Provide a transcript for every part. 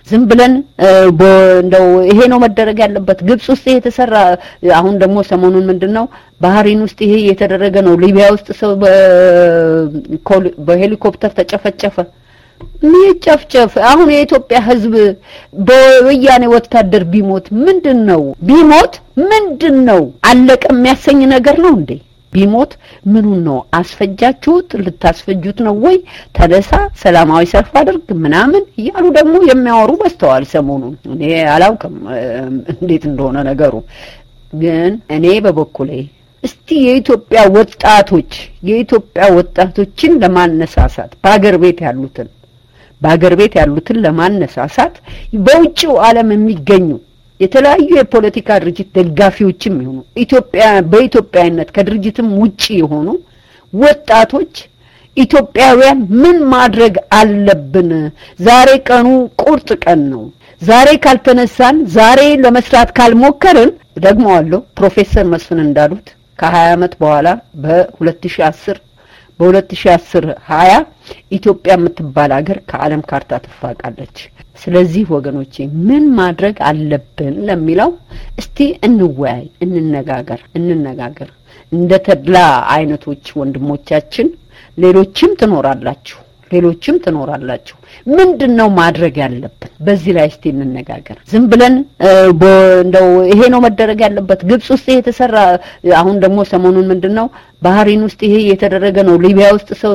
ዝም ብለን እንደው ይሄ ነው መደረግ ያለበት ግብጽ ውስጥ ይሄ የተሰራ አሁን ደግሞ ሰሞኑን ምንድነው ባህሪን ውስጥ ይሄ የተደረገ ነው ሊቢያ ውስጥ ሰው በሄሊኮፕተር ተጨፈጨፈ ይጨፍጨፍ አሁን የኢትዮጵያ ህዝብ በወያኔ ወታደር ቢሞት ምንድን ነው ቢሞት ምንድን ነው አለቀ የሚያሰኝ ነገር ነው እንዴ ቢሞት ምኑን ነው አስፈጃችሁት ልታስፈጁት ነው ወይ ተነሳ ሰላማዊ ሰልፍ አድርግ ምናምን እያሉ ደግሞ የሚያወሩ በስተዋል ሰሞኑን እኔ አላውቅም እንዴት እንደሆነ ነገሩ ግን እኔ በበኩሌ እስቲ የኢትዮጵያ ወጣቶች የኢትዮጵያ ወጣቶችን ለማነሳሳት በአገር ቤት ያሉትን በአገር ቤት ያሉትን ለማነሳሳት በውጭው ዓለም የሚገኙ የተለያዩ የፖለቲካ ድርጅት ደጋፊዎችም ይሆኑ ኢትዮጵያ በኢትዮጵያዊነት ከድርጅትም ውጪ የሆኑ ወጣቶች ኢትዮጵያውያን ምን ማድረግ አለብን? ዛሬ ቀኑ ቁርጥ ቀን ነው። ዛሬ ካልተነሳን፣ ዛሬ ለመስራት ካልሞከርን ደግመዋለሁ ፕሮፌሰር መስፍን እንዳሉት ከ20 ዓመት በኋላ በ2010 በ2010 20 ኢትዮጵያ የምትባል ሀገር ከዓለም ካርታ ትፋቃለች። ስለዚህ ወገኖቼ ምን ማድረግ አለብን ለሚለው እስቲ እንወያይ፣ እንነጋገር እንነጋገር። እንደ ተድላ አይነቶች ወንድሞቻችን ሌሎችም ትኖራላችሁ ሌሎችም ትኖራላችሁ። ምንድን ነው ማድረግ ያለብን? በዚህ ላይ እስቲ እንነጋገር። ዝም ብለን እንደው ይሄ ነው መደረግ ያለበት ግብጽ ውስጥ ይሄ የተሰራ አሁን ደግሞ ሰሞኑን ምንድን ነው ባህሪን ውስጥ ይሄ የተደረገ ነው ሊቢያ ውስጥ ሰው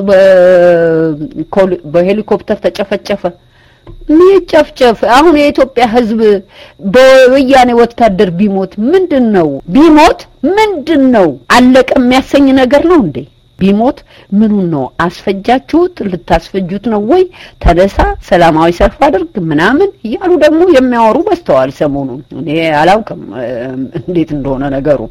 በሄሊኮፕተር ተጨፈጨፈ። ይጨፍጨፍ። አሁን የኢትዮጵያ ሕዝብ በወያኔ ወታደር ቢሞት ምንድን ነው ቢሞት ምንድን ነው አለቀ የሚያሰኝ ነገር ነው እንዴ? ቢሞት ምኑን ነው አስፈጃችሁት ልታስፈጁት ነው ወይ ተነሳ ሰላማዊ ሰልፍ አድርግ ምናምን እያሉ ደግሞ የሚያወሩ በስተዋል ሰሞኑን እኔ አላውቅም እንዴት እንደሆነ ነገሩ